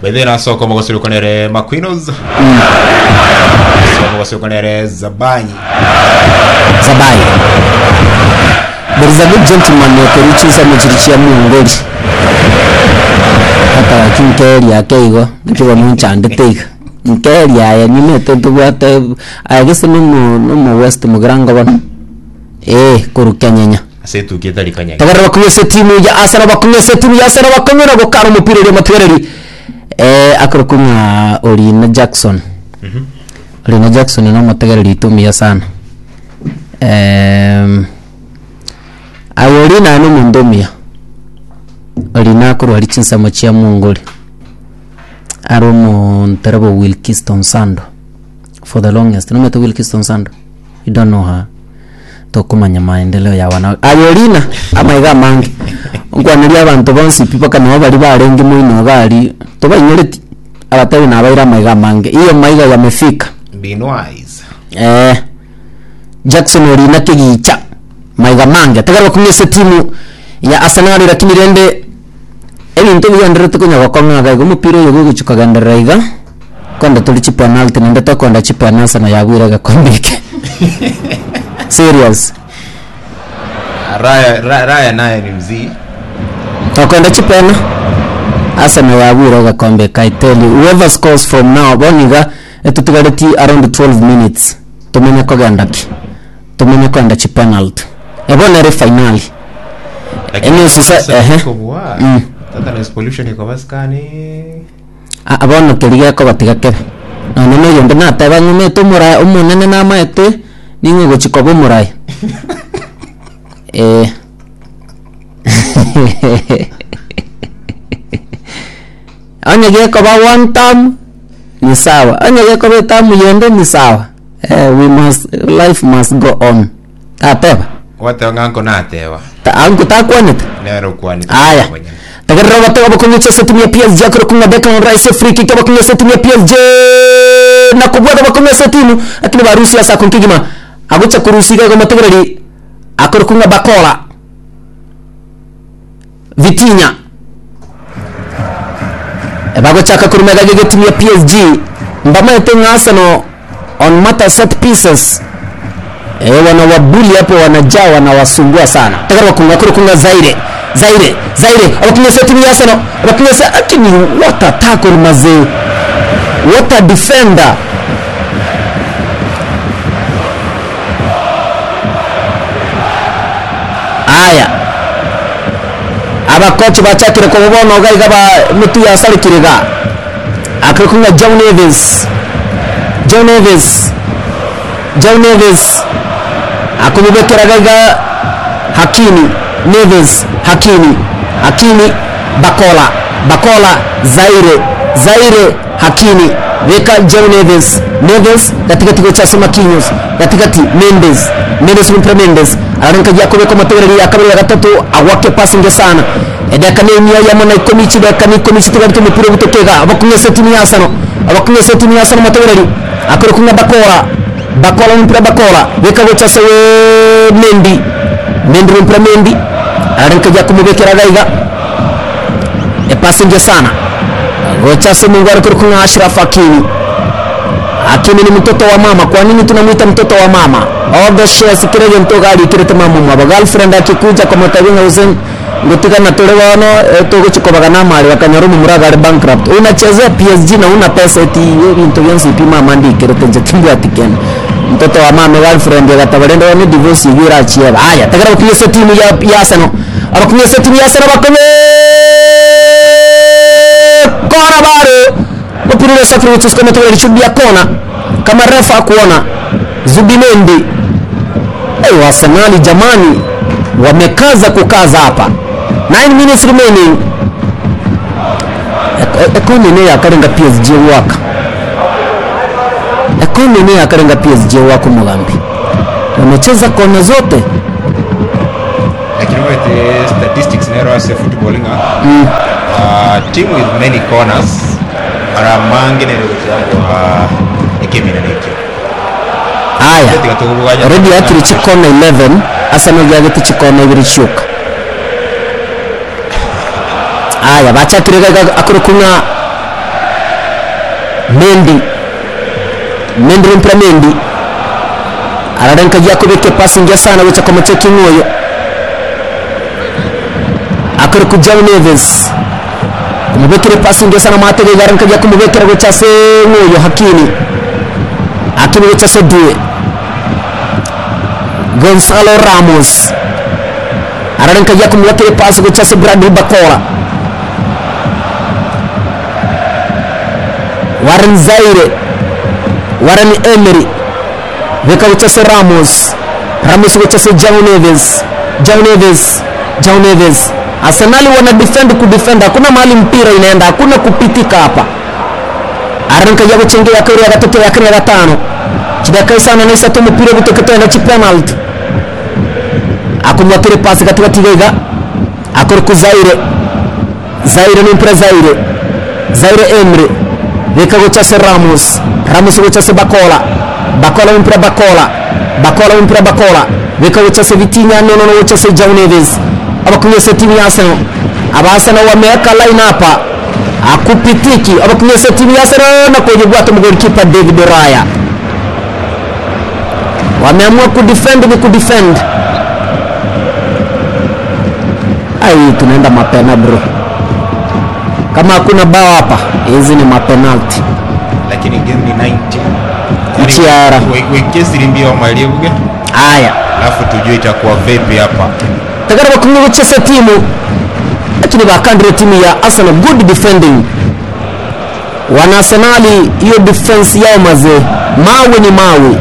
baithe nasoko mogosirukanere maquinos so mogosirukanere zabanyi Zabai. There is a good gentleman Kerichisa Mchirichia Mungoli. Hata kinkeri yake igo nikiwa munchandite nkeri ya nyimete tubwate agise numu numu west mugirango bano eh kurukia nyenya asetukite rikanyage tagara bakunyese timu ya Arsenal bakunyese timu ya Arsenal bakunyera gukara umupira uri matwereri eh akurukunya Olina Jackson Olina Jackson no mategereri itumia sana um, awolina no mundumia Olina akurwari chinsamo chia mungoli ari omonterebo Wilkiston Sando for the longest no meto Wilkiston Sando you don't know her tokumanya maendeleo ya wana ayolina amaiga mangi nkwanĩria abantu bonsi pipa kana bari barengi muino gari tubainyereti abatabi na baira maiga mangi iyo maiga yamefika being wise eh Jackson Olina kigicha maiga mangi tagarwa kumyese timu ya Arsenal lakini rende ebintu byanderete kunya bakonga ga umupira uyu gugucukaganderera iga kwenda tuli chi penalty nende tokonda chi penalty na yagwira gakombike serious raya Ra- raya naye ni mzii tokwenda chipena Arsenal yagwira gakombe I tell you whoever scores from now boniga etutigareti around 12 minutes tumenye kogenda ki tumenye kwenda chi penalty ebonere finali Enye sasa- ehe. Mm. tata noise pollution iko basikani A- abono keriga ko batigakebe none no yonde nateba ng'umete omurai omonene namaete ning'e gochikoba omurai eh onye gekoba one term ni sawa onye gekoba etamu yonde ni sawa eh, we must life must go on tateba wateo ng'anko natewa Ta- angu takwanete nero kwani aya tagarra batega bakunyucha setimu ya PSG akora kunga Declan Rice free kick bakunyucha setimu ya PSG na kubwata bakunyucha setimu lakini barusi ya sakon kigima agucha kurusika kwa mategereri akora kunga Bakola Vitinha bagochaka kurumega gege timu ya PSG mbamete nga Arsenal on matter set pieces Eh, wanawabuli hapo wanajaa wanawasumbua sana takara wakunga kule kunga Zaire Zaire Zaire abakinyesa timu ya Arsenal abakinyesa akini what a tackle mazee what a defender aya abakoci bacakire ko bono gaiga ba mitu ya sarikiriga akiri kunga John Neves John Neves John Neves akumubekera gaiga Hakimi Neves Hakimi Hakimi Bakola Bakola Zaire Zaire Hakimi weka John Neves Neves katikati gocha Sima Kinyos katikati Mendes Mendes Winfred Mendes ararenka jya kubeka amategeko ya kabiri ya gatatu awake passing sana edeka nemia ya mona ikomichi deka ni komichi tugarike mupira gutotega abakumye setini ya Arsenal abakumye setini ya Arsenal amategeko akore kunga Bakola Bakola mpira Bakola weka gocha sewe Mendi Mendi mpira Mendi ararenka jya kumubekera gaiga e passing sana gocha se Mungu alikuwa kuna Ashraf Hakimi Hakimi ni mtoto wa mama. Kwa nini tunamuita mtoto wa mama? All the shares kirege mtoka ali kirete mama mwa girlfriend akikuja kwa matavinga Hussein ngutika na tole wano togo chikobaga na mali wakanyarumu muraga ali bankrupt. Unachezea PSG na una pesa eti wewe bintu byansi pima mandi kirete nje kimbu atikena. Mtoto wa mama girlfriend yagatabalenda wani divorce yigira achieba. Aya, tagara kunyesa timu ya ya Arsenal. Abakunyesa timu ya Arsenal bakome kona bado mpira ule safari wetu kama tu alishuhudia kona kama refa akuona Zubimendi hey, Arsenal jamani wamekaza kukaza hapa 9 minutes remaining ekonene yakarenga PSG waka ekonene yakarenga PSG wako Mugambi wamecheza kona zote lakini wete statistics nero ase footballing uh, team with many corners ara mange nere gutiagwa ekemina nekyo aya tiga tugubuganya already yakiri chikona 11 Arsenal yagete chikona ibiri chuka aya bachakire gaga akuru kunga mendi mendi mpira mendi ararenka jakubike pasi ngia sana wicha kwa macheki ngoyo akari kujau neves kumubekere pasi ngia sana matege garanka ja kumubekera wicha se ngoyo hakini hakini wicha se due gonzalo ramos ararenka ja kumubekere pasi wicha se bradley bakora Warren Zaire Warren Emery weka uchase Ramos Ramos uchase João Neves João Neves João Neves Arsenal wana defend ku defend hakuna mahali mpira inaenda hakuna kupitika hapa aranka ya gucengera ya kabiri ya gatatu ya kane ya gatano kidaka sana nisa tu mpira gutoketa na chi penalty akumwakire pasi katikati gaiga akora ku Zaire Zaire ni mpira Zaire Zaire Emery weka gochase Ramos Ramos gochase Bakola Bakola mpira Bakola Bakola mpira Bakola weka gochase Vitinha nono no gochase João Neves abakunyesa timu ya Arsenal abasana wameweka line hapa akupitiki abakunyesa timu ya Arsenal na kujibwata mgolikipa David Raya wameamua kudefend ni kudefend ai tunaenda mapena bro kama hakuna bao hapa hizi ni mapenalti lakini game ni 90 Mchiara. We- wekezi limbia maliebwe aya alafu tujue itakuwa vipi hapa takara bakumwe guchesa timu lakini bakandire timu ya Arsenal good defending wana Arsenali hiyo defense yao mazee mawe ni mawe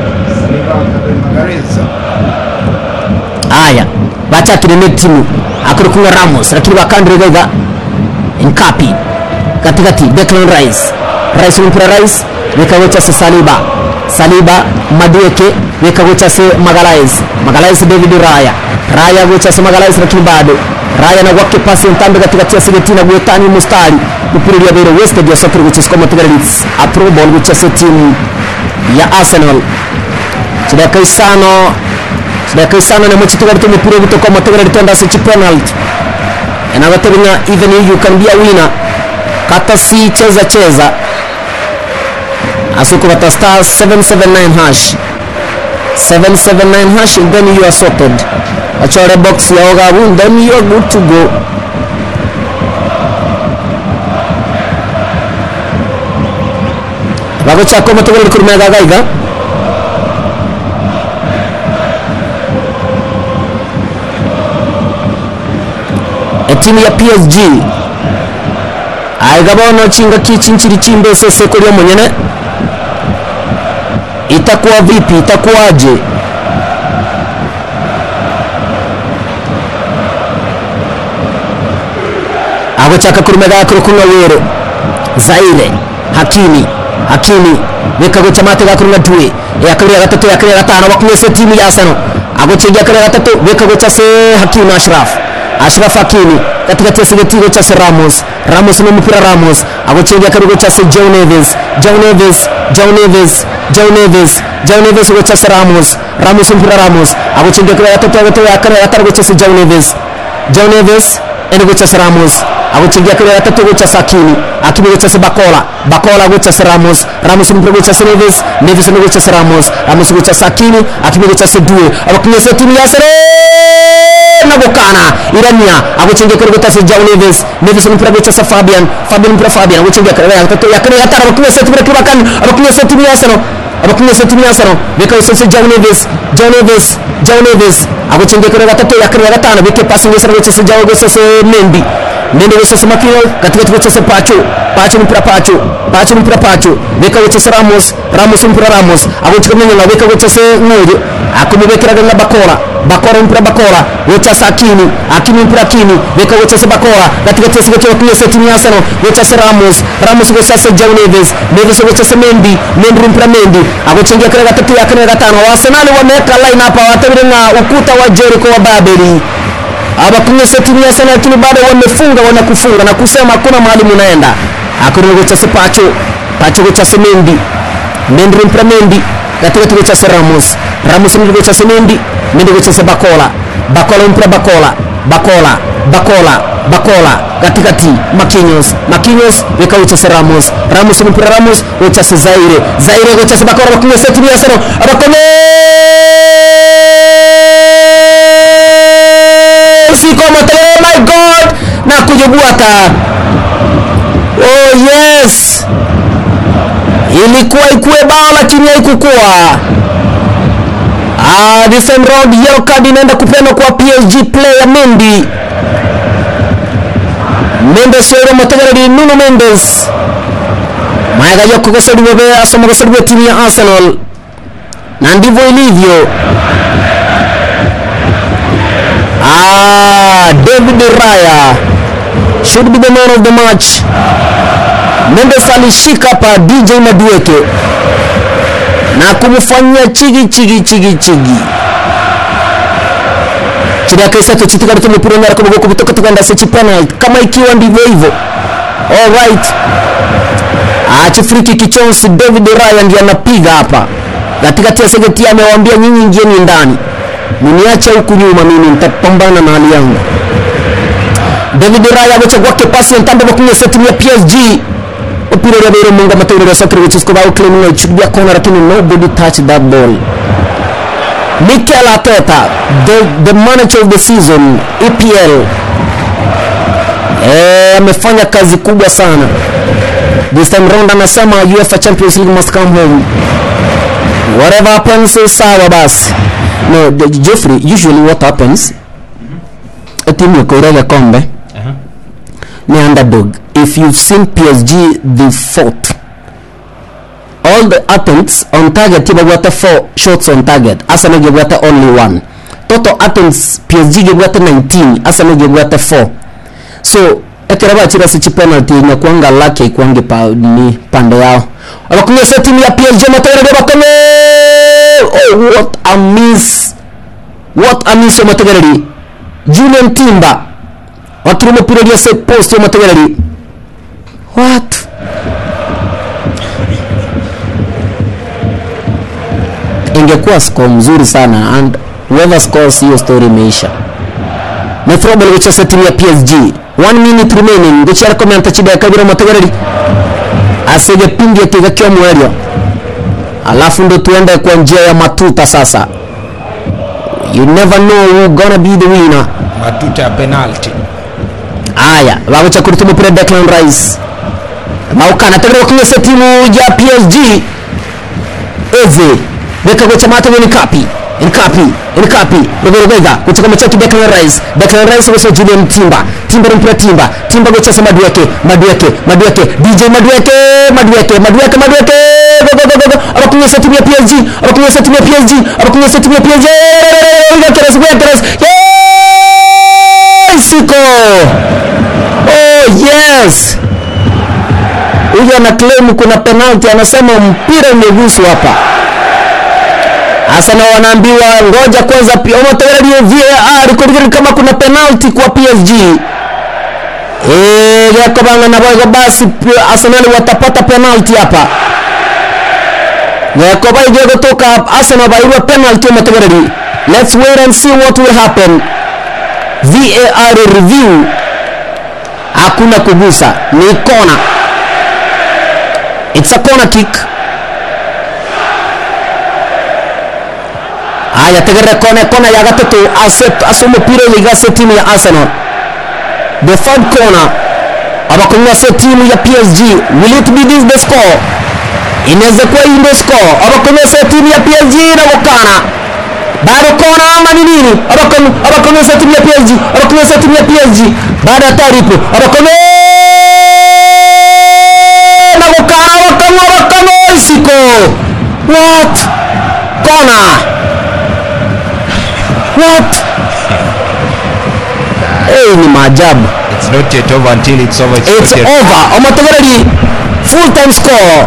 aya bachakire ne timu akiri kumwe Ramos lakini bakandire gaiga Nkapi katikati Declan Rice Rice mpira Rice wekawechase Saliba Saliba Madueke wekawechase Magalhaes Magalhaes David Raya Raya wechase Magalhaes lakini bado Raya na gwake pasi ntambe katikati ya Sigetina gwetani mustari mpira ya bere West ya sokero wechase kwa Matigaritz apro ball wechase timu ya Arsenal chidaka isano chidaka isano na mchitugarite mupira gutoka Matigaritz ndase chi penalty anagateganya even if you can be a winner kata si cheza cheza asuku bata star 779 hash 779 hash and then you are sorted achore box ya ogabu then you are good to go bago chako matogol kurmega gaiga etimu ya PSG aiga bono chinga kichinchiri chimbese seko lya munyene itakuwa vipi itakuwaje agochaka kurumega kurukunga were zaire hakimi hakimi wekagocha mate gakurunga due yakabiri ya gatatu yakabiri ya gatano bakumese timu ya Arsenal agochengia kare gatatu wekagocha se hakimi Ashraf Ashraf Hakimi katikati ya sigetigo cha se Ramos Ramos ni mpira Ramos agochengia karigo cha se Joe Neves Joe Neves Joe Neves Joe Neves Joe Neves gocha se Ramos Ramos mpira Ramos agochengia kare gatatu gatatu yakare gatatu gocha se Joe Neves Joe Neves ende gocha se Ramos agochengia kare gatatu gocha se Hakimi Hakimi gocha se Bakola Bakola gocha se Ramos Ramos mpira gocha se Neves Neves ende gocha se Ramos Ramos gocha se Hakimi Hakimi gocha se Due abakunya se timu ya Arsenal na gukana irania agucengia kare gutase João Neves Neves mpira gutase Fabian Fabian mpira Fabian agucengia kare ya gatatu ya kare ya gatano abakunya se timu ya Kibakan abakunya se timu ya Arsenal abakunya se timu ya Arsenal beka usase João Neves João Neves João Neves agucengia kare gatatu ya kare ya gatano beke pasi ngesa gutase João gutase Mendy Mendy gutase Makino katikati gutase Pacho Pacho mpira Pacho Pacho mpira Pacho beka gutase Ramos Ramos mpira Ramos agucengia na beka gutase Ngojo akumubekera na Bakola Bakola mpira Bakola wechase Hakimi Hakimi mpira Hakimi beka wechase Bakola katikati ya sigeti wakunya se timu ya Arsenal wechase Ramos Ramos wechase João Neves Neves wechase Mendy Mendy mpira Mendy agochengia kare gatatu ya kane gatano wa Arsenal wameweka line hapa watabiri na ukuta wa Jericho wa Babeli abakunya se timu ya Arsenal lakini bado wamefunga wanakufunga na kusema hakuna mahali mnaenda akuru wechase Pacho Pacho wechase Mendy Mendy mpira Mendy katikati wechase Ramos Ramos mpira wechase Mendy Mendy wechase Bakola Bakola mpira Bakola Bakola Bakola Bakola katikati Marquinhos Marquinhos weka uchase Ramos Ramos mpira Ramos uchase Zaire Zaire uchase bakora bakumwe seti ya Arsenal abakome siko matele oh my god na kujibuata oh yes ilikuwa ikuwe bao lakini haikukuwa ah, this time round yellow card inaenda kupeanwa kwa PSG player Mendy Mendes rero mategereri Nuno Mendes mayaga yoko gosodiwe be asoma gosodiwe timu ya Arsenal na ndivyo ilivyo ah, David Raya should be the man of the match Mendes alishika pa DJ Madueke na kumfanyia chigi chigi chigi chigi kiriya kaisato kitigaruta umupira umwe ariko bwo kubitoka tuganda se penalty kama ikiwa ndivyo hivyo all right acha free kick chonsi David Ryan ndiye anapiga hapa katikati ya segeti amewaambia nyinyi ingieni ndani mniache huku nyuma mimi nitapambana na hali yangu David Raya amechagua kipasi ntambo bakumye seti ya PSG upira ule bero munga matendo ya soccer which is called claiming it should be a corner lakini nobody touched that ball Mikel Arteta the, the manager of the season EPL eh amefanya kazi kubwa sana this time round anasema UEFA Champions League must come home whatever happens is sawa basi no the, Geoffrey usually what happens timu ikoiraga kombe Aha. ni underdog if you've seen PSG they fought all the attempts on target ibagwata 4 shots on target Arsenal gibwata only one total attempts PSG gibwata 19 Arsenal gibwata 4 so ekera bachira sichi penalty inakuanga lake ikwange pa ni pande yao abakunyesha timu ya PSG matera de bakame oh what a miss what a miss mategereri Julian Timber wakiri umupira uriya set post yo mategereri what ingekuwa score mzuri sana and whoever scores hiyo story imeisha Methrobol wichose timu ya PSG 1 minute remaining guchara komenta chida ya kabira mategereri asege pindi tigakio mwerio alafu ndo tuende kwa njia ya matuta sasa you never know who gonna be the winner matuta ya penalty aya baguca kuri tumupira Declan Rice maukana tegera kunyesa timu ya PSG eze beka guca mata ni kapi in kapi in kapi Robert Vega guca kama chaki Declan Rice Declan Rice guca Julian Timba Timba mpira Timba Timba guca sama Madueke Madueke Madueke DJ Madueke Madueke Madueke Madueke go go go go abakunyesa timu ya PSG abakunyesa timu ya PSG abakunyesa timu ya PSG Keres Keres Siko oh yes huyu ana claim kuna penalty anasema mpira umeguswa hapa hasa na wanaambiwa ngoja kwanza pia omotegererie VAR kuligiri kama kuna penalty kwa PSG eh yako banga na bogo basi pia Arsenal watapata penalty hapa yako baige kutoka Arsenal bairwa penalty omotegererie let's wait and see what will happen VAR review hakuna kugusa ni kona it's a corner kick haya tegerere kona kona ya gatatu ase umupira yigase timu ya Arsenal the third corner abakunywa se timu ya PSG will it be this the score inaweza kuwa hii ndio score abakunywa se timu ya PSG na gukana bado kona ama ni nini abakunywa se timu ya PSG abakunywa se timu ya PSG baada ya tarifu abakunywa na gukana abakunywa abakunywa isiko what kona what hey, ni maajabu it's not yet over until it's over it's, it's not yet over omotegereri full time score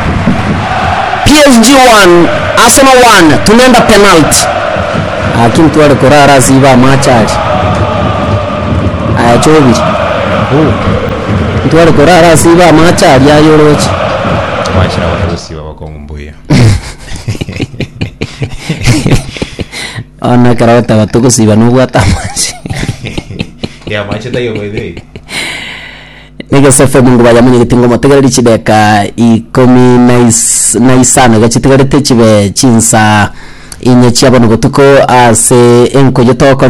PSG 1 Arsenal 1 tunaenda penalty lakini twale kurara siba machari aya chobiri twale kurara siba machari ayorochi wachira watusiba bakongumbuya ona karaweta batugusiba nubwata amaci yeah mache tayo by the way negese fm ngo bayamenyegete ngo motegereri chideka ikomi na is- na isano gachitigarete chibe chinsa inye chiabono gotuko ase enkoyo tokore